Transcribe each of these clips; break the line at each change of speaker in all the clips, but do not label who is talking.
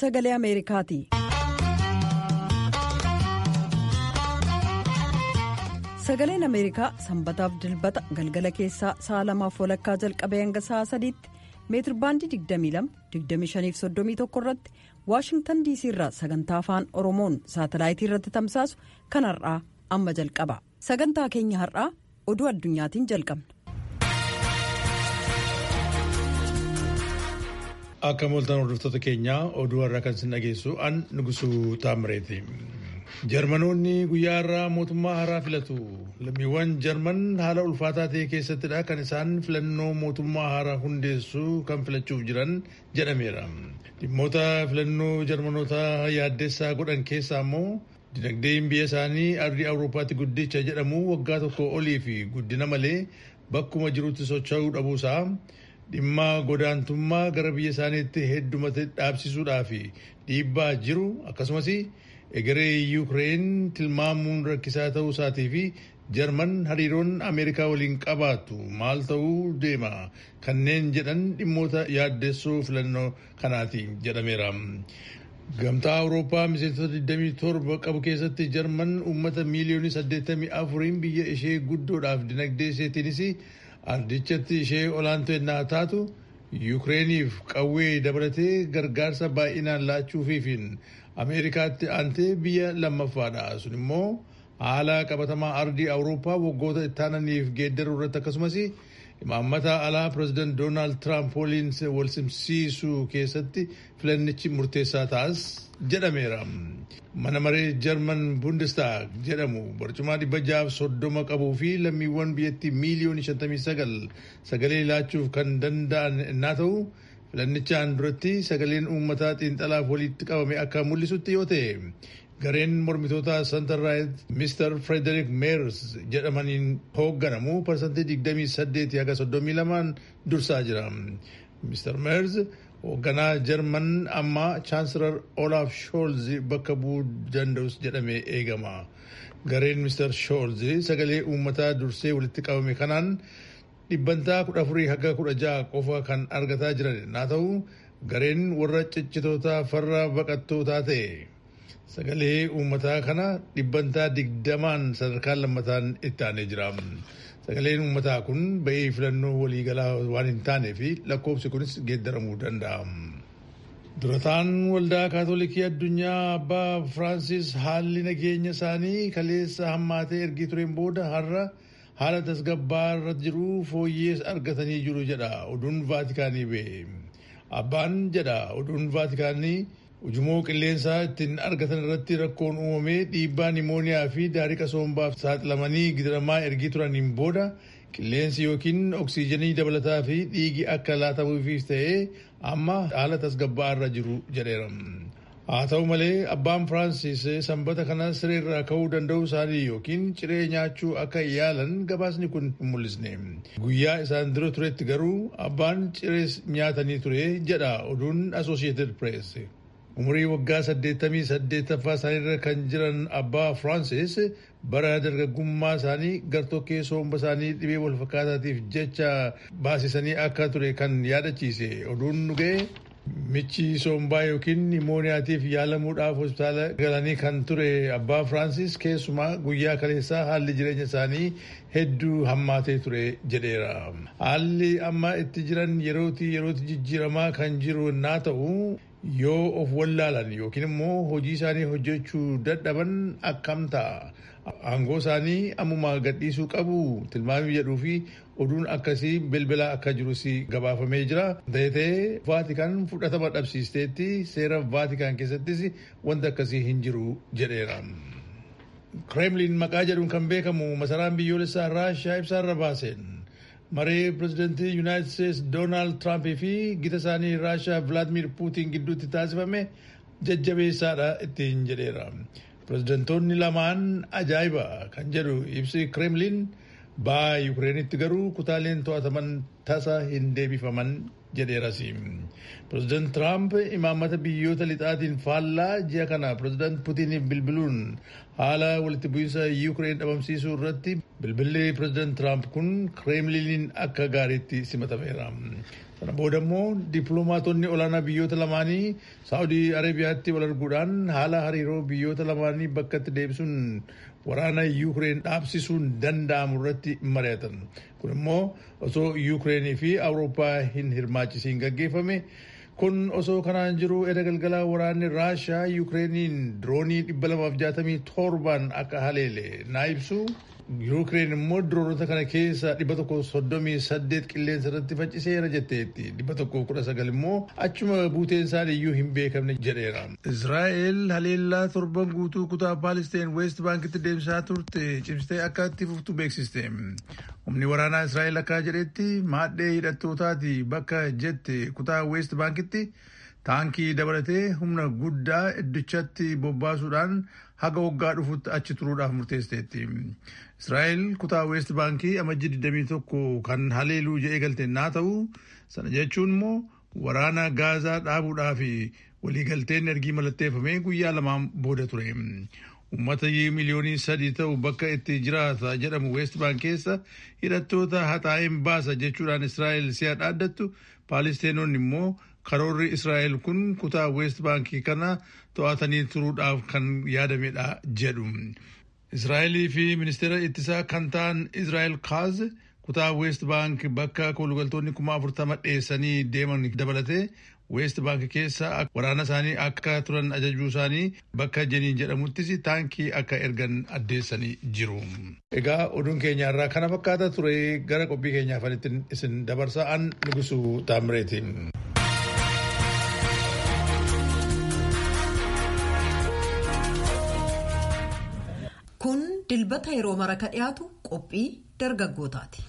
sagalee ameerikaati. sagaleen ameerikaa sanbataaf dilbata galgala keessaa sa'a lamaaf walakkaa jalqabee hanga sa'a sadiitti meetir baandii 22-25-31 irratti waashingtan diisii irraa sagantaa afaan oromoon saatalaayitii irratti tamsaasu kan har'aa amma jalqaba sagantaa keenya har'aa oduu addunyaatiin jalqabna.
akka mooltan hordoftoota keenyaa oduu har'aa kan isin dhageessu an nugusuu taamireeti. jarmanoonni guyyaa har'aa mootummaa haaraa filatu lammiiwwan jarman haala ulfaataa ta'e keessattidha kan isaan filannoo mootummaa haaraa hundeessuu kan filachuuf jiran jedhameera dhimmoota filannoo jarmanoota yaaddessaa godhan keessaa immoo dinagdeen biyya isaanii ardii awuroopaatti guddicha jedhamu waggaa tokko olii fi guddina malee bakkuma jirutti socho'uu dhabuusaa dhimma godaantummaa gara biyya isaaniitti heddumate dhaabsisuudhaa fi dhiibbaa jiru akkasumas egeree yuukireen tilmaamuun rakkisaa ta'uu isaatii fi jarman hariiroon ameerikaa waliin qabaatu maal ta'uu deema kanneen jedhan dhimmoota yaaddessoo filannoo kanaati jedhameera. gamtaa awurooppaa miseensota 27 qabu keessatti jarman uummata miiliyoonii 84 biyya ishee guddoodhaaf dinagdee isheetiinis ardichatti ishee olaantoo ennaa taatu yuukireeniif qawwee dabalatee gargaarsa baay'inaan laachuufiifin ameerikaatti aantee biyya lammaffaadha sun immoo haala qabatamaa ardii awurooppaa waggoota ittaananiif geeddaruu irratti akkasumas imaammata alaa pireezidaant doonaald tiraamp waliin wal simsiisuu keessatti filannichi murteessaa ta'as jedhameera. mana maree jarman bundestaag jedhamu barcumaa dhibba jaaf soddoma qabuu fi lammiiwwan biyyattii miiliyoonii 59 sagalee laachuuf kan danda'an innaa ta'u filannichaan duratti sagaleen uummataa xiinxalaaf walitti qabame akka mul'isutti yoo ta'e gareen mormitoota santarraayit mister frederick meers jedhamaniin hoogganamu parsantii 28 haga 32 dursaa jira mister meers hoogganaa jarman amma chaansilar olaaf shoolz bakka bu'uu danda'us jedhamee eegama gareen mister shoolz sagalee uummataa dursee walitti qabame kanaan dhibbantaa kudha afurii haga kudha ja'a qofa kan argataa jiran naa ta'u gareen warra ciccitoota farra baqattootaa ta'e sagalee uummataa kana dhibbantaa digdamaan sadarkaa lammataan itti aanee jira. sagaleen uummataa kun ba'ee filannoo waliigalaa waan hin taanee fi lakkoofsi kunis geeddaramuu danda'a. durataan waldaa kaatolikii addunyaa abbaa firaansis haalli nageenya isaanii kaleessa hammaatee ergii tureen booda har'a haala tasgabbaa irra jiru fooyyees argatanii jiru jedha oduun vaatikaanii ba'e. abbaan jedha oduun vaatikaanii ujumoo qilleensaa ittiin argatan irratti rakkoon uumamee dhiibbaa nimooniyaa fi daariqa soombaaf saaxilamanii gidiramaa ergii turaniin booda qilleensi yookiin oksiijenii dabalataa fi dhiigi akka laatamuufiif ta'ee amma haala tasgabbaa irra jiru jedheera. haa ta'u malee abbaan firaansis sanbata kana sireerraa ka'uu danda'uu isaanii yookiin ciree nyaachuu akka yaalan gabaasni kun hin mul'isne guyyaa isaan dura turetti garuu abbaan ciree nyaatanii ture jedha oduun associated press. umurii waggaa 88ffaa isaaniirra kan jiran abbaa firaansis bara dargaggummaa isaanii gartokkee somba isaanii dhibee walfakkaataatiif jecha baasisanii akka ture kan yaadachiise oduun dhugee michi sombaa yookiin nimooniyaatiif yaalamuudhaaf hospitaala galanii kan ture abbaa firaansis keessumaa guyyaa kaleessaa haalli jireenya isaanii hedduu hammaatee ture jedheera. haalli amma itti jiran yerootii yerootti jijjiiramaa kan jiru naa ta'u yoo of wallaalan yookiin immoo hojii isaanii hojjechuu dadhaban akkam ta'a. aangoo isaanii ammuma gadhiisuu qabu tilmaamii jedhuu fi oduun akkasii bilbilaa akka jirus gabaafamee jira. Ta'ee vaatikaan fudhatama dhabsiisteetti seera vaatikaan keessattis wanta akkasii hin jiru jedheera. Kremlin maqaa jedhuun kan beekamu masaraan biyyoolessaa Raashiyaa ibsaarra baaseen maree pirezidantii Yuunaayitid Steets Doonaald Tiraampii fi gita isaanii Raashiyaa Vilaadimir Puutiin gidduutti taasifame jajjabeessaadha ittiin jedheera. pirezidantoonni lamaan ajaa'iba kan jedhu ibsi kremlin ba'aa yukireenitti garuu kutaaleen to'ataman tasa hin deebifaman jedheeras pireezidant tiraamp imaammata biyyoota lixaatiin faallaa ji'a kana pireezidant puutiniif bilbiluun haala walitti bu'iinsa yuukireen dhabamsiisuu irratti bilbilli pireezidant tiraamp kun kireemliniin akka gaariitti simatameera. Sana booda immoo dippiloomaatonni olaanaa biyyoota lamaanii Saawudii Arabiyaatti wal arguudhaan haala hariiroo biyyoota lamaanii bakkatti deebisuun waraana Yuukireen dhaabsisuun danda'amu irratti mari'atan. Kun immoo osoo Yuukireenii fi Awurooppaa hin hirmaachisiin gaggeeffame. Kun osoo kanaan jiru edda galgalaa waraanni Raashaa Yuukireeniin diroonii 267 akka haleele naa ibsu. Yuukireen immoo diroonota kana keessa 138 qilleensa irratti facciseera jetteetti. 119 immoo achuma buuteen isaanii iyyuu hin beekamne jedheera. Israa'el haleellaa torban guutuu kutaa Paalisteen Weest Baankitti deemsaa turte cimsitee akka itti fuftu beeksiste. Humni waraanaa Israa'el akka jedhetti maadhee hidhattootaati bakka jette kutaa Weest Baankitti taankii dabalatee humna guddaa iddichatti bobbaasuudhaan haga waggaa dhufutti achi turuudhaaf murteesseetti. Israa'el kutaa Weest Baankii amajjii 21 kan haleeluu jedhee galte naa ta'u sana jechuun immoo waraana gaazaa dhaabuudhaaf waliigalteen ergii mallatteeffamee guyyaa lamaan booda ture. Uummata miliyoonii sadii ta'u bakka itti jiraata jedhamu Weest Baank keessa hidhattoota haxaa'een baasa jechuudhaan Israa'el si'a dhaaddattu Paalisteenoonni immoo karoorri Israa'el kun kutaa Weest Baankii kana to'atanii turuudhaaf kan yaadamedha jedhu. Israa'elii fi ministeera ittisaa kan ta'an Israa'el Kaaz kutaa Weest Baank bakka kolugaltoonni kuma afurtama dheessanii deeman dabalatee Weest Baank keessa waraana isaanii akka turan ajajuu isaanii bakka jeniin jedhamuttis taankii akka ergan addeessanii jiru. Egaa oduun keenya irraa kana fakkaata ture gara qophii keenyaaf isin dabarsaa an Nugusuu Taamireeti.
Kun dilbata yeroo mara ka dhiyaatu qophii dargaggootaati.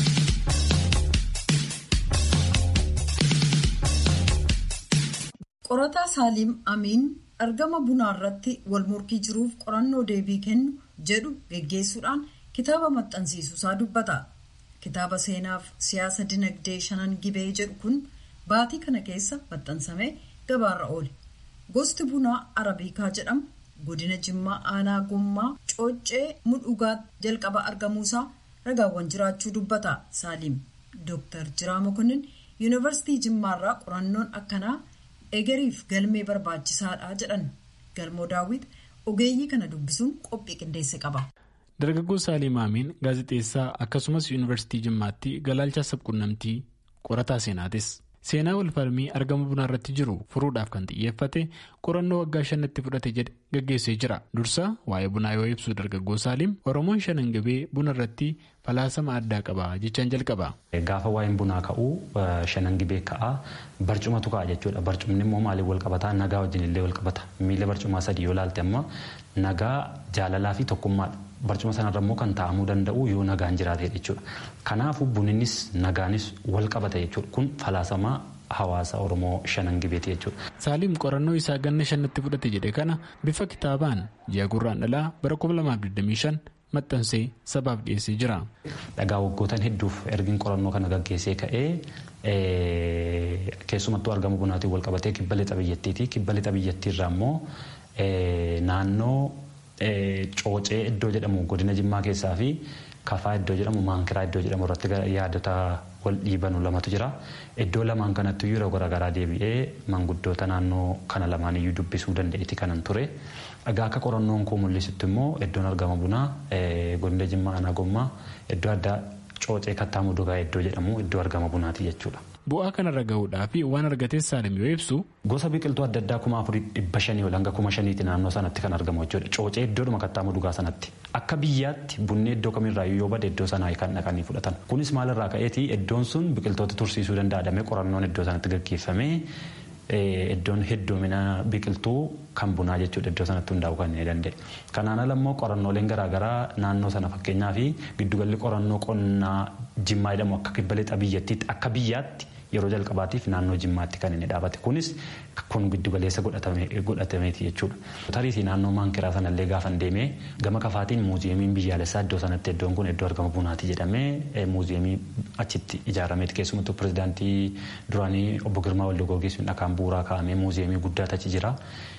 Qorataa Saaliim Amiin argama bunaa irratti wal morkii jiruuf qorannoo deebii kennu jedhu geggeessuudhaan kitaaba maxxansiisuusaa dubbata. Kitaaba seenaaf siyaasa dinagdee shanan gibee jedhu kun baatii kana keessa maxxansamee gabaarra oole. Gosti bunaa Arabiikaa jedhamu godina Jimmaa aanaa gommaa cooccee mudhugaa jalqaba argamuusaa ragaawwan jiraachuu dubbata Saaliim. Dooktar Jiraa Mokonnin Yuunivarsiitii Jimmaarraa qorannoon akkanaa egeriif galmee barbaachisaadha jedhan galmoo daawwit ogeeyyii kana dubbisuun qophii qindeesse qaba.
Dargaggoo Saaliim Amiin gaazexeessaa akkasumas Yuunivarsiitii Jimmaatti galaalchaa sabquunnamtii qorataa seenaatis. Seenaa walfalmii argama bunaa irratti jiru furuudhaaf kan xiyyeeffate qorannoo waggaa shanatti fudhate jedhe gaggeessee jira. Dursa waa'ee bunaa yoo ibsu dargaggoo Saaliim Oromoon shanan gibee buna irratti falaasama addaa qaba jechaan jalqaba.
Gaafa waa'een bunaa ka'uu shanan gibee ka'aa barcumatu ka'a jechuudha. Barcumni immoo maaliif wal qabataa nagaa wajjin illee wal qabata. Miila barcumaa sadii yoo ilaalte amma nagaa jaalalaa fi tokkummaadha. Barcuma sanarra immoo kan taa'amuu danda'u yoo nagaan jiraate jechuudha. Kanaafuu buninnis nagaanis wal qabata jechuudha. Kun falaasamaa hawaasa Oromoo shanan gibeeti jechuudha.
Saaliim qorannoo isaa ganna shannatti fudhate jedhe kana bifa kitaabaan ji'a gurraandhalaa bara 2025 maxxansee sabaaf dhiyeessee jira.
Dhagaa waggootan hedduuf ergiin qorannoo kana gaggeessee ka'ee keessumattuu argama bunaatiin wal qabatee kibba lixa biyyattiiti. Kibba lixa biyyattiirraa immoo naannoo coocee iddoo jedhamu godina jimmaa keessaa fi kafaa iddoo jedhamu maankiraa iddoo jedhamu irratti yaadota wal dhiibanu lamatu jira. Iddoo lamaan kanatti yeroo garaagaraa deebi'ee manguddoota naannoo kana lamaan iyyuu dubbisuu danda'eeti kanan ture. Egaa akka qorannoon koo mul'isutti immoo iddoon argama bunaa godina jimmaa aanaa gommaa iddoo addaa coocee kattaa mudugaa iddoo jedhamu iddoo argama bunaati jechuudha.
Bu'aa kanarra gahuudhaaf waan argates Saalim yoo ibsu.
Gosa biqiltuu adda addaa kuma afurii dhibba shanii ol hanga kuma shaniiti naannoo sanatti kan argamu jechuudha. Coocee iddoodhuma kattaa mudugaa sanatti. Akka biyyaatti bunni iddoo kamirraa yoo bade iddoo sanaa kan dhaqanii fudhatan. Kunis maalirraa ka'eeti iddoon sun biqiltoota tursiisuu danda'adhamee qorannoon iddoo sanatti gaggeeffamee iddoon hedduumina biqiltuu kan bunaa jechuudha iddoo sanatti hundaa'uu kan danda'e. Kanaan ala immoo qorannooleen garaagaraa naannoo sana fakkeenyaa fi giddugalli qorannoo qonnaa jimmaa jedhamu akka kibba lixa biyyattiitti akka biyyaatti yeroo jalqabaatiif naannoo jimmaatti kan inni dhaabate kunis kun giddugaleessa godhatameeti jechuudha. Tariitii naannoo maankiraa sanallee gaafa deemee gama kafaatiin muuziyeemiin biyyaalessaa iddoo sanatti iddoon kun iddoo argama bunaati jedhamee muuziyeemii achitti ijaarameeti keessumattuu pirezidaantii duraanii obbo Girmaa Waldogoogiis dhakaan bu'uuraa kaa'amee muuziyeemii guddaatu achi jira.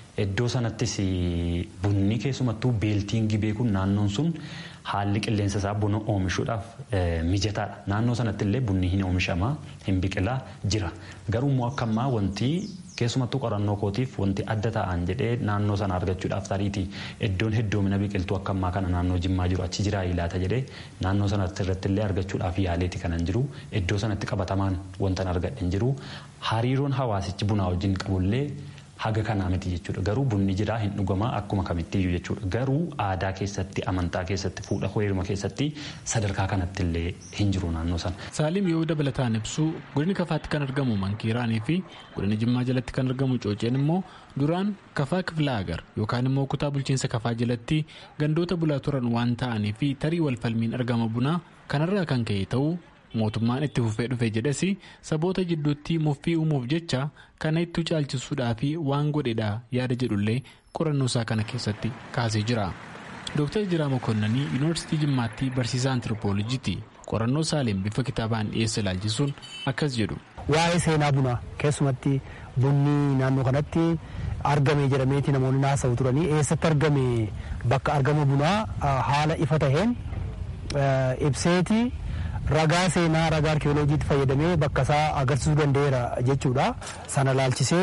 Iddoo sanattis bunni keessumattuu beeltiin gibee kun naannoon sun haalli qilleensa isaa buna oomishuudhaaf mijataadha. Naannoo sanatti illee bunni hin oomishama hin biqilaa jira. Garuu immoo akka ammaa wanti keessumattuu qorannoo kootiif wanti adda ta'an jedhee naannoo sana argachuudhaaf tariitii iddoon hedduumina biqiltuu akka ammaa kana naannoo jimmaa jiru achi jiraa ilaata jedhee naannoo sanatti irratti illee argachuudhaaf yaaleeti kanan jiru iddoo sanatti qabatamaan wantan argadhe hin jiru hariiroon hawaasichi bunaa wajjin qabullee haga kanaa miti jechuudha garuu bunni jiraa hin dhugamaa akkuma kamittiyyuu jechuudha garuu aadaa keessatti amantaa keessatti fuudha heeruma keessatti sadarkaa kanatti illee hin jiru naannoo sana.
Saalim yoo dabalataan ibsu godina kafaatti kan argamu mankiiraanii fi godina jimmaa jalatti kan argamu cooceen immoo duraan kafaa kiflaa agar yookaan immoo kutaa bulchiinsa kafaa jalatti gandoota bulaa turan waan ta'anii fi tarii walfalmiin argama bunaa kanarraa kan ka'e ta'uu mootummaan itti fufee dhufe jedhes saboota jidduutti muffii uumuuf jecha kana itti caalchisuudhaa fi waan godhedha yaada jedhullee qorannoo isaa kana keessatti kaasee jira. Dooktar Jiraa Mokoonnanii Yuunivarsiitii Jimmaatti barsiisaa antiroopoolojiiti. Qorannoo Saaleen bifa kitaabaan dhiyeessa ilaalchisuun akkas jedhu.
Waa'ee seenaa bunaa keessumatti bunni naannoo kanatti argame jedhameeti namoonni naasa'u turanii eessatti argame bakka argama bunaa haala ifa taheen ibseeti. ragaa seenaa ragaa arkeoloojiitti fayyadamee bakka isaa agarsiisuu danda'eera jechuudha. Sana laalchisee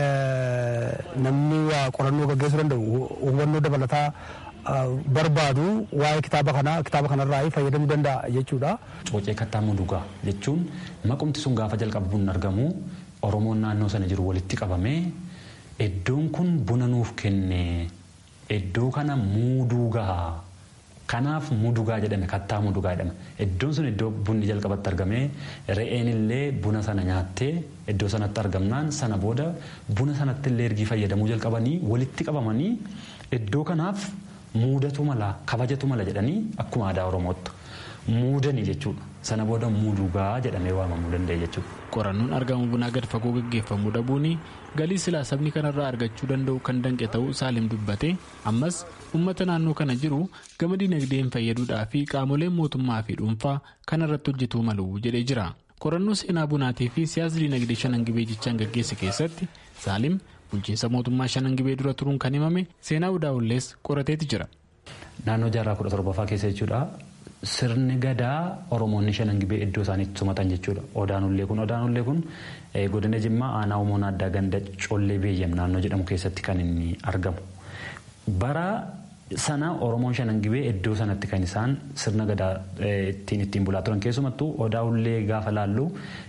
namni qorannoo gaggeessuu danda'u hubannoo dabalataa barbaadu waa'ee kitaaba kanaa kitaaba kanarraa fayyadamuu danda'a jechuudha.
Coocee kattaa mudugaa jechuun maqumti sun gaafa jalqabu bunni argamu Oromoon naannoo sana jiru walitti qabamee iddoon kun buna nuuf kenne iddoo kana muuduu gahaa kanaaf mudugaa jedhame kattaa mudugaa jedhama iddoon sun iddoo bunni jalqabatti argamee re'een illee buna sana nyaattee iddoo sanatti argamnaan sana booda buna sanatti illee ergii fayyadamuu jalqabanii walitti qabamanii iddoo kanaaf muudatu mala kabajatu mala jedhanii akkuma aadaa oromootti muudanii jechuudha sana booda mudugaa jedhamee waamamuu danda'e jechuudha.
qorannoon argamu bunaa gad fagoo gaggeeffamuu dhabuun galii silaa sabni kanarraa argachuu danda'u kan danqe ta'uu saalim dubbate ammas uummata naannoo kana jiru gama dinagdeen fayyaduudhaa fi qaamoleen mootummaa fi dhuunfaa kanarratti hojjetuu malu jedhee jira qorannoo seenaa bunaatii fi siyaasa dinagdee shanan gibee jechaan gaggeesse keessatti saalim bulchiinsa mootummaa shanan gibee dura turuun kan himame seenaa udaa'ullees qorateeti jira.
naannoo jaarraa kudha torbaffaa keessa jechuudha. Sirni gadaa Oromoonni shanan gibee iddoo isaaniitti sumatan jechuudha. Odaanullee kun Odaanullee kun godina Jimmaa aanaa Umoon addaa ganda Collee Beeyyam naannoo jedhamu keessatti kan inni argamu. Bara sana Oromoon shanan gibee iddoo sanatti kan isaan sirna gadaa ittiin ittiin bulaa turan keessumattuu Odaanullee gaafa laallu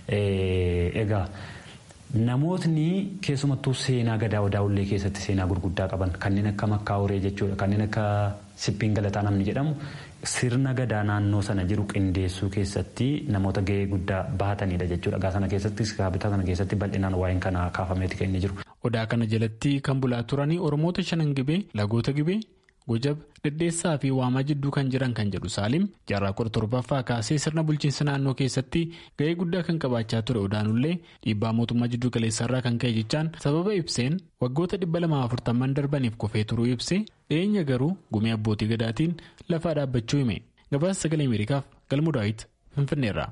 egaa namootni keessumattuu seenaa gadaa Odaanullee keessatti seenaa gurguddaa qaban kanneen akka makkaa horee jechuudha kanneen akka siphiin galataa namni jedhamu sirna gadaa naannoo sana jiru qindeessuu keessatti namoota gahee guddaa bahatanidha jechuudha. Gaa sana keessatti kaabitaa sana keessatti bal'inaan waa'een kana kaafameeti kan inni jiru.
Odaa kana jalatti kan bulaa turanii Oromoota shanan gibee lagoota gibee gojab dhedheessaa fi waamaa jidduu kan jiran kan jedhu saalim jaarraa kudha torbaffaa kaasee sirna bulchiinsa naannoo keessatti gahee guddaa kan qabaachaa ture odaanullee dhiibbaa mootummaa jidduu galeessarraa kan ka'e jechaan sababa ibseen waggoota dhibba lamaa afurtamman darbaniif kufee turuu ibse dhiyeenya garuu gumii abbootii gadaatiin lafaa dhaabbachuu hime gabaasa sagalee ameerikaaf galmuu daawit finfinneerra.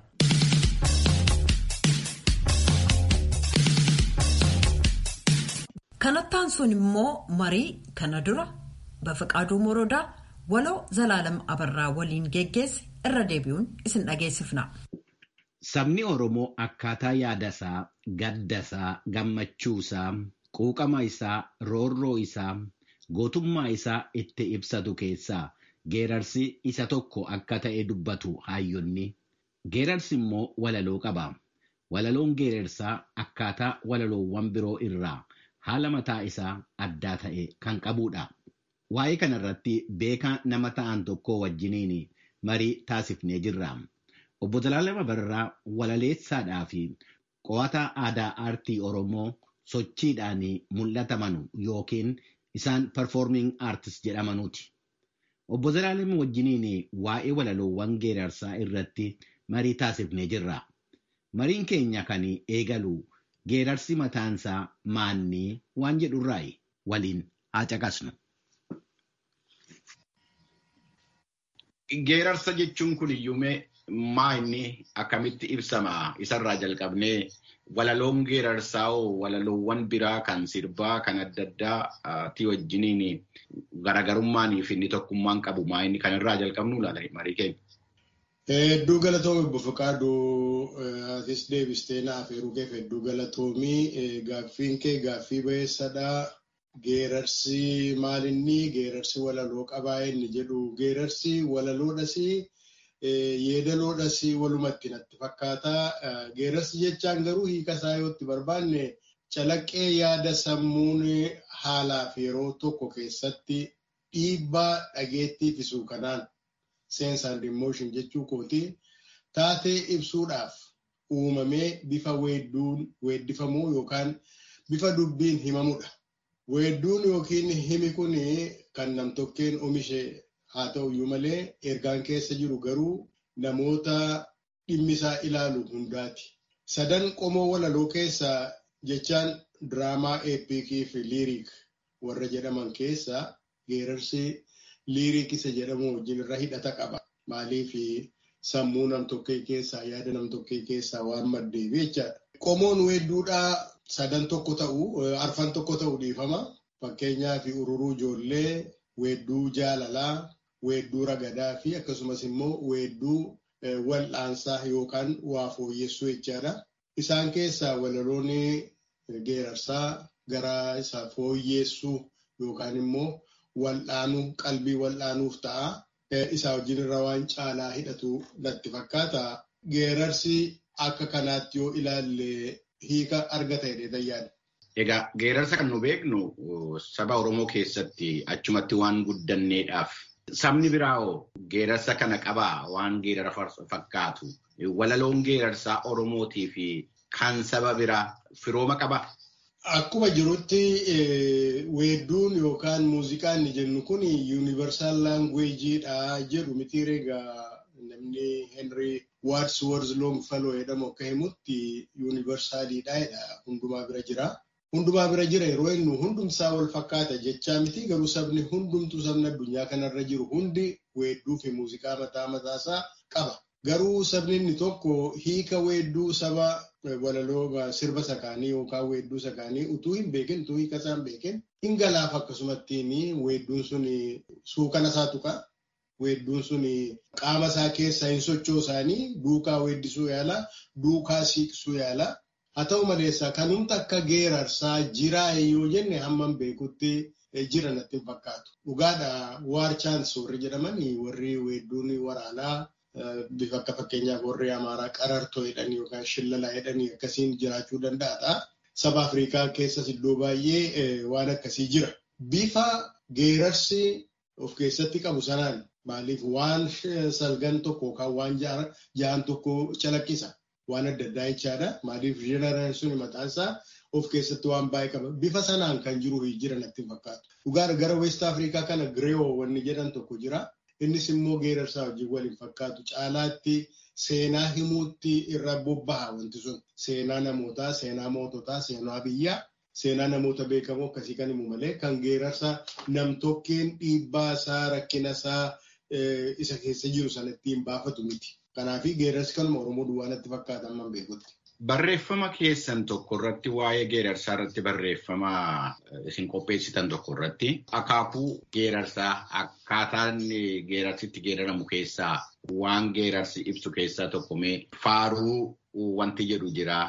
kanattaan sun immoo marii kana dura. Bafaqaaduu Morodaa waloo Zalaalam Abarraa waliin geggeesse irra deebi'uun isin dhageessifna.
Sabni Oromoo akkaataa yaadasaa, gaddasaa, gammachuusaa, quuqama isaa, roorroo isaa, gootummaa isaa itti ibsatu keessaa geerarsi isa tokko akka ta'e dubbatu hayyonni. Geerarsi immoo walaloo qaba. Walaloon geerarsaa akkaataa walaloowwan biroo irraa haala mataa isaa addaa ta'e kan qabudha. Waa'ee kanarratti beekaa nama ta'an tokko wajjiniin marii taasifnee jirra. Obbo Zalaalam Abarraa walaleessaadhaa fi qo'ataa aadaa aartii Oromoo sochiidhaan mul'ataman yookiin isaan performing artist jedhamanuuti. Obbo Zalaalam wajjiniin waa'ee walaloowwan geerarsaa irratti marii taasifnee jirra. Mariin keenya kan eegalu geerarsi mataansaa maannii waan jedhurraayi waliin haa caqasnu.
Geerarsa jechuun kun iyyuumee
maa inni akkamitti ibsama isarraa jalqabnee walaloon geerarsaa walaloowwan biraa kan sirbaa kan adda addaati wajjiniin garaagarummaanii fi inni tokkummaan qabu maa inni kanarraa jalqabnu laala marii keenya.
Hedduu galatoomii obbo Faqaaduu atis deebistee naaf eeruu keef hedduu galatoomii gaaffiin kee gaaffii bayeessadhaa. Geerarsi maalinni geerarsi walaloo qabaa inni jedhu geerarsi walaloodhas yeedaloodhas walumatti natti fakkaata. Geerarsi jechaan garuu hiika isaa yoo itti barbaanne calaqqee yaada sammuun haalaaf yeroo tokko keessatti dhiibbaa dhageettii fisu kanaan sense and emotion jechuu kooti taatee ibsuudhaaf uumamee bifa weedduun weeddifamuu yookaan bifa dubbiin himamudha. Weedduun yookiin himi kun kan namtokkeen oomishe haa ta'uyyuu malee ergaan keessa jiru garuu namoota dhimmisaa ilaalu hundaati. Sadan qomoo walaloo keessaa jechaan diraamaa eepikii fi liiriik warra jedhaman keessaa geerarsi liiriik isa jedhamu wajjin irra hidhata qaba. Maaliif sammuu namtokkee keessaa yaada namtokkee keessaa waan maddeef jechaadha. Qomoon weedduudhaa sadan tokko ta'u arfan tokko ta'u dhiifama. Fakkeenyaaf ururuu ijoollee, weedduu jaalalaa, weedduu ragadaa fi akkasumas immoo weedduu wal'aansaa yookaan waa fooyyessuu jechaadha. Isaan keessaa walaloon geerarsaa gara isa fooyyessuu yookaan immoo wal'aanuu qalbii wal'aanuuf ta'a. Isaa wajjin irra waan caalaa hidhatu natti fakkaata. Geerarsi akka kanaatti yoo ilaalle hiika argata jedhee yaada.
Egaa geerarsa kan nu beeknu saba Oromoo keessatti achumatti waan guddanneedhaaf sabni biraawoo geerarsa kana qabaa waan geerara fakkaatu walaloon geerarsaa Oromootii fi kan saba biraa firooma qabaa.
Akkuma jirutti weedduun yookaan muuziqaan inni jennu kun yuunivarsaal laangweejiidha jedhu miti egaa namni Henry Wadsworth Longfellow jedhamu akka himutti yuunivarsaaliidha jedha hundumaa bira jira. Hundumaa bira jira yeroo inni hundumsaa wal fakkaata jechaa miti garuu sabni hundumtuu sabni addunyaa kanarra jiru hundi weedduu fi muuziqaa mataa mataasaa qaba. Garuu sabni inni tokko hiika weedduu saba walaloo sirba sakaanii yookaan weedduu sakaanii utuu hin beekin utuu hiika isaa hin beekin hin galaaf akkasumattiin weedduun sun suukana isaa tuqa. Weedduun sun qaama isaa keessa hin sochoosaanii duukaa weeddisuu yaala duukaa siiqsuu yaala. Haa ta'u maleessa kanumta akka geerarsaa jiraa yoo jenne hamman beekutti jira natti hin fakkaatu. Dhugaadha waar chaans warri jedhaman warri weedduun waraanaa bifa akka fakkeenyaaf warri Amaaraa qarartoo jedhanii yookaan shillalaa jedhanii akkasiin jiraachuu danda'aadha. Saba Afrikaa keessas iddoo baay'ee waan akkasii jira. Bifa geerarsi of keessatti qabu sanaan maaliif waan salgan tokko yookaan waan ja'an tokko calaqqisa. Waan adda addaa jechaadha. Maaliif jeneraan sun mataan isaa of keessatti waan baay'ee qaba. Bifa sanaan kan jiru jira natti fakkaatu. Dhugaadha gara West Afrikaa kana Girewoo wanni jedhan tokko jira. Innis immoo geerarsaa wajjin waliin fakkaatu. Caalaatti seenaa himuutti irra bobbaha wanti sun. Seenaa namootaa, seenaa moototaa, seenaa biyyaa, seenaa namoota beekamoo akkasii kan himu malee kan geerarsa namtokkeen dhiibbaa isaa, rakkina isaa isa keessa jiru sana ittiin baafatu miti. Kanaaf geerarsi kanuma Oromoo duwwaa natti fakkaata amma beekutti.
Barreeffama keessan tokko irratti waa'ee geerarsaa irratti barreeffama isin qopheessitan tokko irratti akaakuu geerarsaa akkaataan geerarsitti geeraramu keessaa waan geerarsi ibsu keessaa tokko mee faaruu wanti jedhu jira.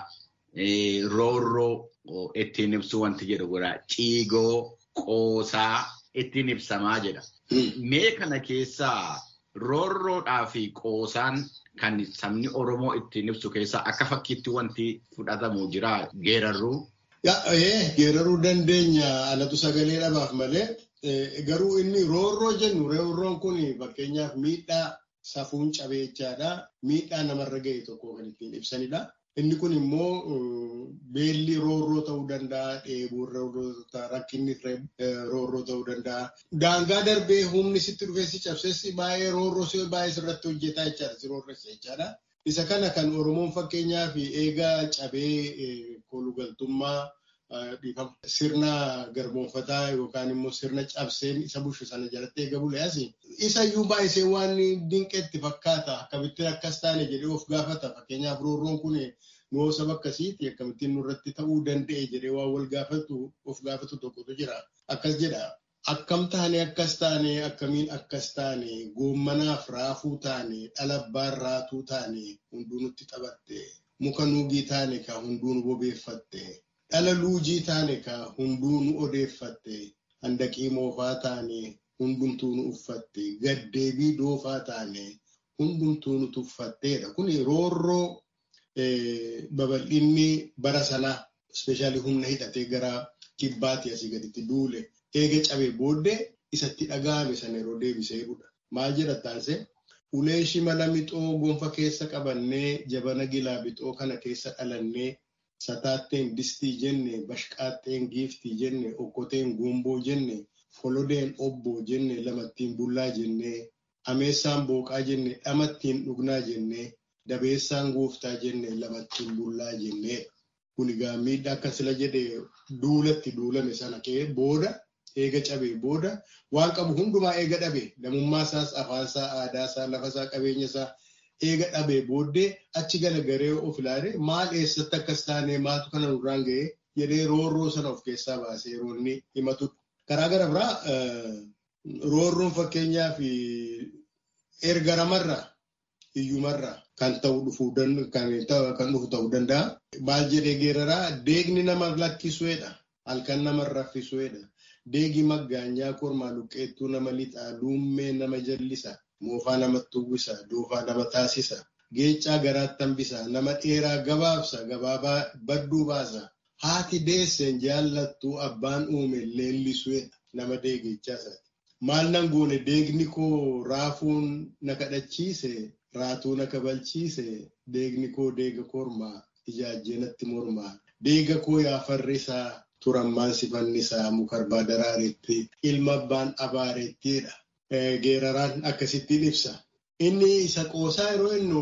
Roorroo ittiin ibsu wanti jedhu jira. Ciigoo qoosaa ittiin ibsamaa jedha. Mee kana keessaa roorroodhaa fi qoosaan kan sabni Oromoo ittiin ibsu keessaa akka fakkiitti wanti fudhatamu jira geerarruu.
Geeraruu dandeenya alatu sagalee dhabaaf malee garuu inni roorroo jennu roorroon kun fakkeenyaaf miidhaa safuun cabeechaadha. Miidhaa namarra ga'e tokko kan ittiin ibsanidha. Inni kun immoo beelli roorroo ta'uu danda'a, dheebuun roorroo ta'uu rakkinni roorroo ta'uu danda'a. Daangaa darbee humni sitti dhufee si cabsees baay'ee roorroo si baay'ee sirratti hojjetaa jechaadha, si roorressa jechaadha. Isa kana kan Oromoon fakkeenyaaf eegaa cabee kolugaltummaa dhiifama. Sirna garboonfataa yookaan immoo sirna cabseen isa bushu sana jalatti eega buleas isayyuu baay'isee waan dinqeetti fakkaata akkamittiin akkas taane jedhee of gaafata fakkeenyaaf roorroon kun nuu saba akkasiiti akkamittiin nurratti ta'uu danda'e jedhee waan wal gaafatu of gaafatu tokkotu jira akkas jedha. Akkam taane akkas taane akkamiin akkas taane goommanaaf raafuu taane dhalabbaan raatuu taane hunduu nutti taphatte muka nuugii taane ka hunduu nu bobeeffatte dhala luujii taane ka hunduu nu odeeffatte handaqii moofaa taane hundumtuu nu uffatte gaddeebii doofaa taane hundumtuu nu tuffatteedha. Kun roorroo babal'inni bara sanaa ispeeshaalii humna hidhatee gara kibbaatti asii gaditti duule. eega cabee booddee isatti dhaga'ame sana yeroo deebisee jedhudha. Maal jedha taasise? Ulee shimala mixoo gonfa keessa qabannee jabana gilaa bixoo kana keessa dhalannee sataatteen distii jenne, bashqaatteen giiftii jenne, okkoteen guumboo jenne, folodeen obboo jenne, lamattiin bullaa jenne, ameessaan booqaa jenne, dhamattiin dhugnaa jenne, dabeessaan gooftaa jenne, lamattiin bullaa jenne. Kun egaa miidhaa akka sila jedhe duulatti duulame sana ka'ee booda eega cabee booda waan qabu hundumaa eega dhabe namummaa isaas afaan isaa aadaa isaa lafa isaa qabeenya isaa eega dhabee booddee achi galagaree of ilaale maal eessatti akkas taane maatu kana nurraan ga'ee jedhee roorroo sana of keessaa baasee yeroo inni himatudha. Karaa gara biraa roorroon fakkeenyaaf erga namarraa hiyyumarraa kan ta'u dhufuu kan dhufu ta'uu danda'a. Maal jedhee geeraraa deegni nama lakkisuudha. Halkan nama raffisuudha. Deegi maggaanyaa kormaa luqqeettuu nama lixaa, luummee nama jallisa, moofaa namatti uwwisa, doofaa nama taasisa, geechaa garaatti hambisa, nama dheeraa gabaabsa, gabaabaa badduu baasa. Haati deesseen jaallattuu abbaan uume leellisuudha nama deegichaa isaati. Maal nan goone deegni koo raafuun na kadhachiise, raatuu na kabalchiise, deegni koo deega kormaa, ijaajjee natti mormaa, deega koo yaafarrisaa. turammaan sifannisaa mukarbaa daraaretti ilma abbaan abaarettidha. Geeraraan akkasittiin ibsa. Inni isa qoosaa yeroo innu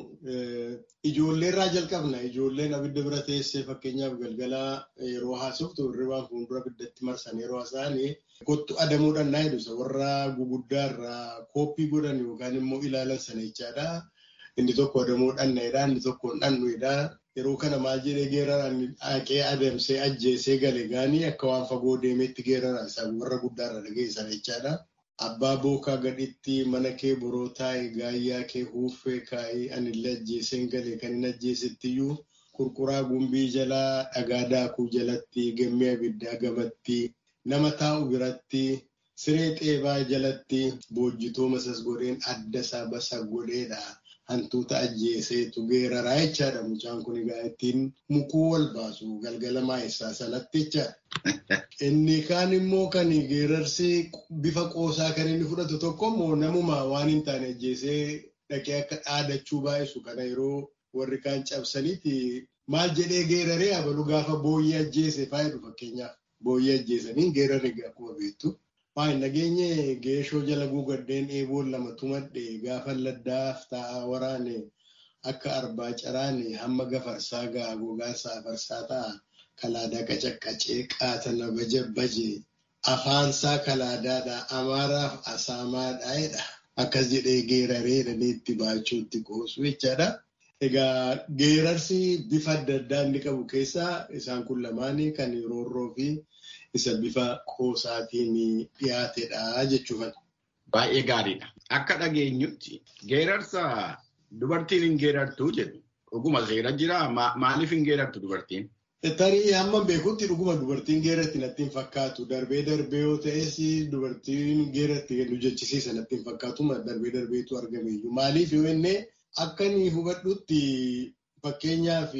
ijoolleerraa jalqabna. Ijoolleen abidda bira teessee fakkeenyaaf galgalaa yeroo haasoftu hirribaan fuuldura abiddatti marsan yeroo haasa'an kottu adamuudhaan naa jedhu warra guguddaarraa kooppii godhan yookaan immoo ilaalan sana jechaadha. Inni tokko adamuudhaan naayidha. Inni tokko dhannuidha. Yeroo kana maal jedhee geeraraan haqee adamsee ajjeesee gale gaanii akka waan fagoo deemeetti geeraraan isaa warra guddaarra dhageessan jechaadha. Abbaa bookaa gadhitti mana kee boroo taa'e gaayyaa kee huuffee kaa'ee anillee ajjeeseen gale kan hin ajjeesettiyyuu qurquraa gumbii jalaa dhagaa daakuu jalatti gammee abiddaa gamatti nama taa'u biratti siree xeebaa jalatti boojjitoo masas godheen adda isaa basa godheedha. hantuuta ajjeeseetu geeraraa jechaadha. Mucaan kun egaa ittiin mukuu wal baasu galgala maayessaa sanatti jechaadha. Inni kaan immoo kan geerarsi bifa qoosaa kan inni fudhatu tokko immoo namuma waan hin taane ajjeesee dhaqee akka dhaadachuu baay'isu kana yeroo warri kaan cabsaniiti maal jedhee geeraree abalu gaafa booyyee ajjeese faayidu fakkeenyaaf booyyee ajjeesanii geerarri akkuma beektu. Waan nageenye geeshoo jala guugaddeen eeboon lama tumadhe gaafa laddaaf taa'aa waraane akka arbaa caraane hamma gafarsaa ga'a gogaansa afarsaa ta'a kalaadaa qacaqqacee qaatana baje baje afaansaa kalaadaadha amaaraaf asaamaadha jedha akkas jedhee geeraree dhaneetti baachuutti qoosu jechaadha. Egaa geerarsi bifa adda addaa inni qabu keessaa isaan kun lamaanii kan roorroo fi isa bifa qoosaatiin dhiyaatedha jechuudha.
Baay'ee gaariidha. Akka dhageenyutti geerarsa dubartiin hin geerartuu jedhu dhuguma seera jira maaliif hin geerartu dubartiin?
Tarii hamma beekutti dhuguma dubartiin geeratti natti hin fakkaatu. Darbee darbee yoo ta'es dubartiin geeratti nu jechisiisa natti hin fakkaatu. Darbee darbeetu argame iyyuu. Maaliif yoo inni akka inni hubadhutti fakkeenyaaf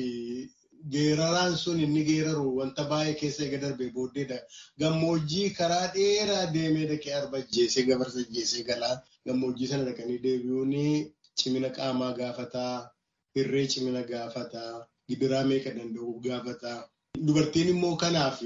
geeraraan sun inni geeraru wanta baay'ee keessa eega darbee booddeedha. Gammoojjii karaa dheeraa deemee dhaqee arba ajjeesee gafarsa ajjeesee galaa. Gammoojjii sana dhaqanii deebi'uun cimina qaamaa gaafataa, hirree cimina gaafataa, gidiraa meeqa danda'u gaafataa. Dubartiin immoo kanaaf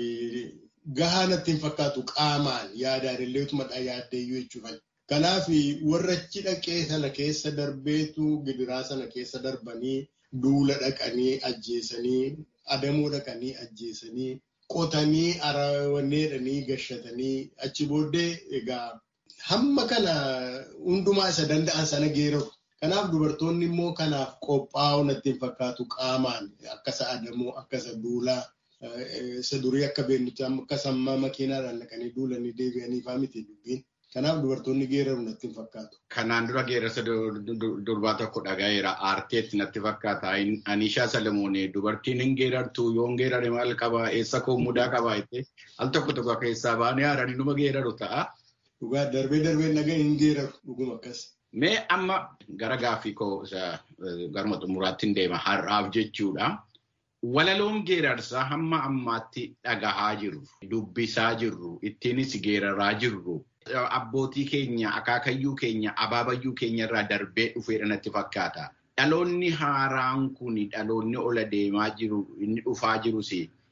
gahaa natti hin fakkaatu qaamaan yaadaan illee utumadhaa yaaddeeyyuu jechuudha. Kanaaf warra achi dhaqee sana keessa darbeetu gidiraa sana keessa darbanii duula dhaqanii ajjeesanii adamuu dhaqanii ajjeesanii qotanii arawanneedhanii gashatanii achi booddee egaa hamma kana hundumaa isa danda'an sana geeraru. Kanaaf dubartoonni immoo kanaaf qophaa'uu natti hin fakkaatu qaamaan akka isa adamoo akka isa duulaa isa durii akka beennutti akka sammaa makiinaadhaan dhaqanii duulanii deebi'anii fa'aa miti dubbiin. Kanaaf dubartoonni geeraru natti hin fakkaatu.
Kanaan dura geerarsa durbaa tokko dhagaheera. Aarteetti natti fakkaata. Anishaa Salamoonee dubartiin hin geerartu yoo hin geerare maal qabaa eessa koo mudaa qabaa jettee al tokko tokko keessaa baanee haaranii numa geeraru ta'a.
Dhugaa darbee darbee nagaa hin geeraru dhuguma akkas.
Mee amma gara gaaffii koo garuma xumuraatti hin deema har'aaf jechuudha. Walaloon geerarsaa hamma ammaatti dhagahaa jirru, dubbisaa jirru, ittiinis geeraraa jirru. Abbootii keenya, akaakayyuu keenya, abaabayyuu keenya irraa darbee dhufeedha natti fakkaata. Dhaloonni haaraan kun dhaloonni ola deemaa jiru, inni dhufaa jirus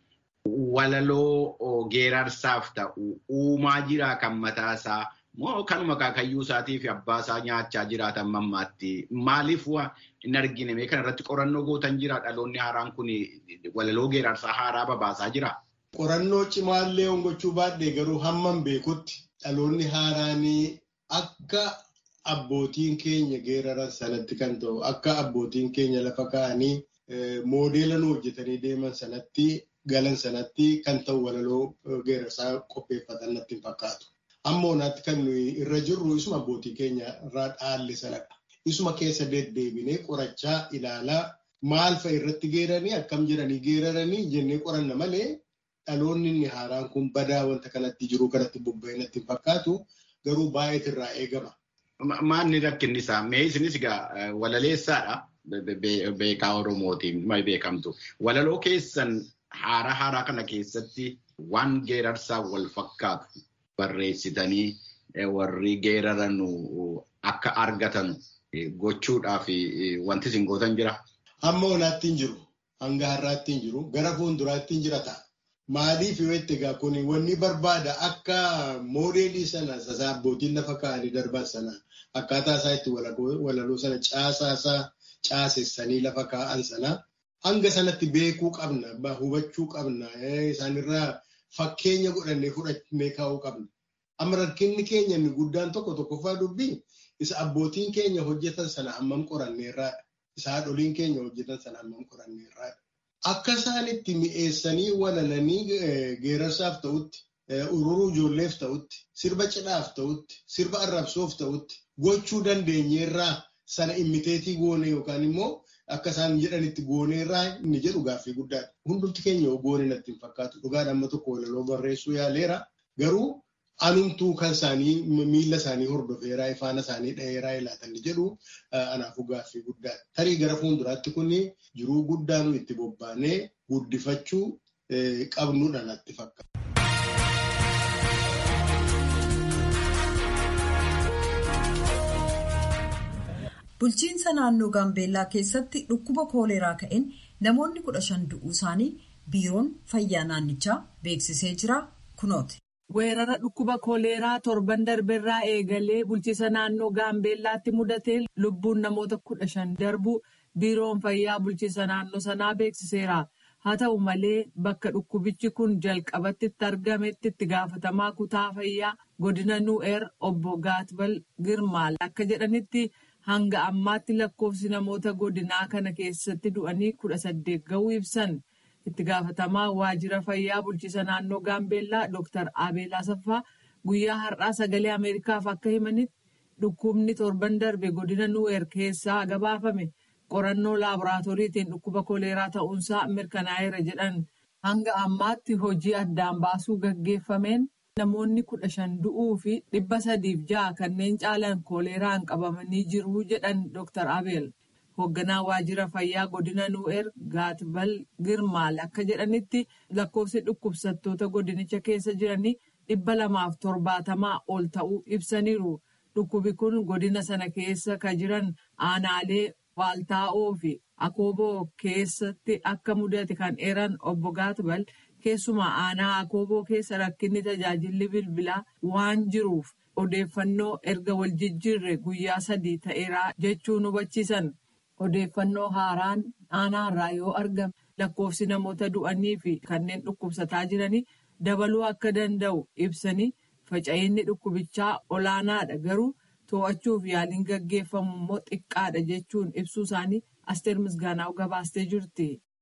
walaloo geerarsaaf ta'u uumaa jiraa kan mataasaa moo kanuma akaakayyuu isaatii fi abbaa isaa nyaachaa jiraatan mammaatti. Maaliif hin argine mee kanarratti qorannoo gootan jira dhaloonni haaraan kun walaloo geerarsaa haaraa babaasaa jira.
Qorannoo cimaallee hongachuu baadhee garuu hamman beekutti dhaloonni haaraanii akka abbootiin keenya geeraran sanatti kan ta'u akka abbootiin keenya lafa kaa'anii moodeela nu hojjetanii deeman sanatti galan sanatti kan ta'u walaloo geerarsaa qopheeffatan natti hin fakkaatu. Amma onaatti kan nuyi irra jirru isuma abbootii keenya irraa dhaalle sanadha. Isuma keessa deddeebinee qorachaa ilaalaa maal fa'a irratti geeranii akkam jedhanii geeraranii jennee qoranna malee dhaloonni inni haaraan kun badaa wanta kanatti jiru kanatti bobba'ee natti hin fakkaatu garuu baay'eetu irraa eegama.
Maanni rakkinni isaa mee isinis egaa walaleessaadha beekaa Oromootiin beekamtu. Walaloo keessan haaraa haaraa kana keessatti waan geerarsaa wal fakkaatu barreessitanii warri geeraran akka argatan gochuudhaaf wanti isin gootan jira.
Hamma onaatti hin jiru. Hanga har'aatti hin jiru. Gara fuulduraatti hin jira ta'a. Maaliif yoo itti egaa kun wanni barbaada akka moodeelii sana sasaa abbootiin lafa kaa'anii darban sana akkaataa isaa itti walaloo sana caasaa isaa caasessanii lafa kaa'an sana hanga sanatti beekuu qabna hubachuu qabna isaanirraa fakkeenya godhannee fudhannee kaa'uu qabna. Amma rakkinni keenya inni guddaan tokko tokkoffaa dubbii isa abbootiin keenya hojjetan sana hammam qoranneerraadha. Isa haadholiin keenya hojjetan sana hammam qoranneerraadha. Akka isaan itti mi'eessanii walalanii geerarsaaf ta'utti, ururuu ijoolleef ta'utti, sirba cidhaaf ta'utti, sirba arrabsoof ta'utti gochuu dandeenyeerraa sana immiteetii goone yookaan immoo akka isaan jedhanitti gooneerraa inni jedhu gaaffii guddaadha. Hundumti keenya goone natti hin fakkaatu. Dhugaadha amma tokko walaloo barreessuu yaaleera. Garuu anumtuu kan isaanii miila isaanii hordofeeraa ifaana isaanii dha'eeraa ilaatan jedhu anaafuu gaaffii guddaadha. Tarii gara fuulduraatti kun jiruu guddaa nu itti bobbaanee guddifachuu qabnudha natti fakkaata.
Bulchiinsa naannoo Gaambeellaa keessatti dhukkuba kooleraa ka'een namoonni kudha shan du'uu isaanii biiroon fayyaa naannichaa beeksisee jira kunooti.
Weerara dhukkuba kooleeraa torban darbeerraa eegalee bulchiinsa naannoo Gaambeellaatti mudatee lubbuun namoota kudha shan darbu biiroon fayyaa bulchiinsa naannoo sanaa beeksiseera. Haa ta'u malee bakka dhukkubichi kun jalqabatti itti argametti itti gaafatamaa kutaa fayyaa godina nu'eer obbo Gaatbal Girmaal akka jedhanitti hanga ammaatti lakkoofsi namoota godinaa kana keessatti du'anii kudha saddeet ga'uu ibsan. itti gaafatamaa waajjira fayyaa bulchiinsa naannoo gaambeellaa dr abeel asaffaa guyyaa har'aa sagalee ameerikaaf akka himanitti dhukkubni torban darbe godina nuweer keessaa gabaafame qorannoo laaboraatooriitiin dhukkuba koleeraa ta'uunsaa mirkanaa'eera jedhan hanga ammaatti hojii addaan baasuu gaggeeffameen namoonni kudha shan du'uu fi dhibba sadiif ja'a kanneen caalan koleeraan qabamanii jiru jedhan dr abeel. hoogganaa waajjira fayyaa godina nu'eer gaatbal girmaal akka jedhanitti lakkoofsi dhukkubsattoota godinicha keessa jiranii dhibba lamaaf torbaatamaa ol ta'uu ibsaniiru dhukkubi kun godina sana keessa ka jiran aanaalee waaltaa'oo fi akooboo keessatti akka mudate kan eeran obbo gaatbal keessumaa aanaa akooboo keessa rakkinni tajaajilli bilbilaa waan jiruuf odeeffannoo erga wal jijjiirre guyyaa sadii ta'eeraa jechuun hubachiisan. odeeffannoo haaraan aanaarraa yoo argame lakkoofsi namoota du'anii fi kanneen dhukkubsataa jiranii dabaluu akka danda'u ibsanii faca'inni dhukkubichaa olaanaadha garuu to'achuuf yaaliin gaggeeffamu immoo xiqqaadha jechuun ibsuu isaanii asteer misgaanaa gabaastee jirti.